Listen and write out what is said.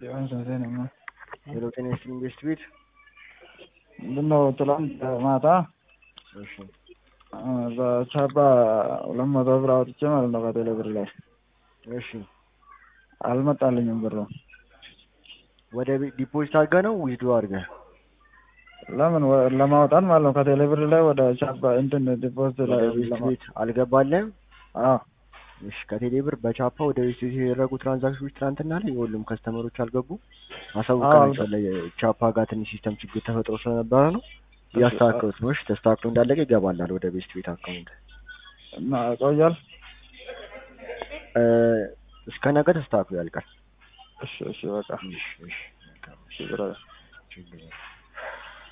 ሊሆን ስንት ነው? ሄሎ ጤና ይስጥልኝ ቤስት ቤት። ምንድነው ትላንት ማታ እሺ በቻባ ሁለት መቶ ብር አውጥቼ ማለት ነው ከቴሌ ብር ላይ እሺ አልመጣልኝም ብሩ። ወደ ቤት ዲፖዚት አድርገህ ነው ዊዝድሮ አድርገህ? ለምን ወ- ለማውጣት ማለት ነው ከቴሌ ብር ላይ ወደ ቻባ እንትን ዲፖዚት ላይ ወደ ቤስት ለማ- ቤት አልገባልህም? አዎ እሺ ከቴሌ ብር በቻፓ ወደ ቤስት ቤት የተደረጉ ትራንዛክሽኖች ትናንትና ላይ የሁሉም ከስተመሮች አልገቡ አሳውቀናቸዋል። ቻፓ ጋር ትንሽ ሲስተም ችግር ተፈጥሮ ስለነበረ ነው እያስተካከሉት ነው። እሺ ተስተካክሎ እንዳለቀ ይገባላል ወደ ቤስት ቤት አካውንት እና ይቆያል። እ፣ እስከ ነገ ተስተካክሎ ያልቃል። እሺ እሺ በቃ እሺ እሺ መልካም። እሺ ብራዘር። ችግር የለም።